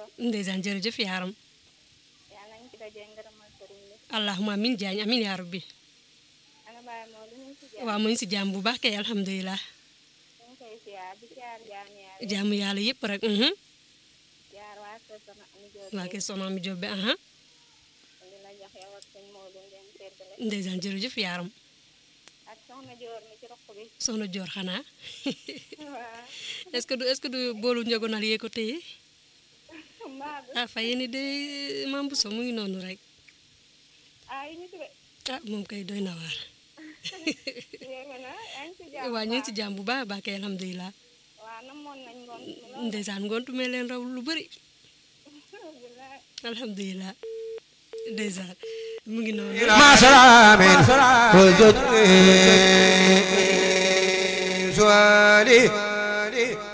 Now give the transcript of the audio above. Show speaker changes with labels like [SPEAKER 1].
[SPEAKER 1] solo
[SPEAKER 2] ndeysaan jërëjëf yaaram
[SPEAKER 1] yàlla nañ ci dajee ngërëmal sëriñ bi
[SPEAKER 2] allahuma amin jaañ amin yaa rabbi
[SPEAKER 1] ana bàyyi moo lu ñu ci jaar
[SPEAKER 2] waaw mu ngi si jàmm bu baax kay alhamdulilah
[SPEAKER 1] ñu ngi koy siyaar di siyaar jaam yàlla
[SPEAKER 2] jàmm yàlla yëpp rek mhm
[SPEAKER 1] siyaar waa kër sama ami jóob
[SPEAKER 2] waa kay soxna mi Jóob bi aha
[SPEAKER 1] di la jox yow ak sëñ Moodu ngeen seddale
[SPEAKER 2] ndeysaan jërëjëf yaaram
[SPEAKER 1] ak soxna joor mi ci roq bi
[SPEAKER 2] soxna joor xanaa
[SPEAKER 1] waaw
[SPEAKER 2] est-ce que du est-ce que du boolu njogonal yee ko téye
[SPEAKER 1] mbaa du
[SPEAKER 2] ah fay ni de maam bu so mu ngi noonu rek
[SPEAKER 1] ah yi ñu ci de
[SPEAKER 2] ah moom kay doy na waar
[SPEAKER 1] yéeme na yaa ngi ci jàmm
[SPEAKER 2] waa ñu ngi si jàmm bu baax a baax kay alhamdulilah
[SPEAKER 1] waaw namoon nañ ngoon mi lool
[SPEAKER 2] ndeysaan ngoontu mee leen raw lu bëri
[SPEAKER 1] bilaay
[SPEAKER 2] alhamdulilah ndeysaan mu ngi noonu
[SPEAKER 3] مع سلام وزد سؤالي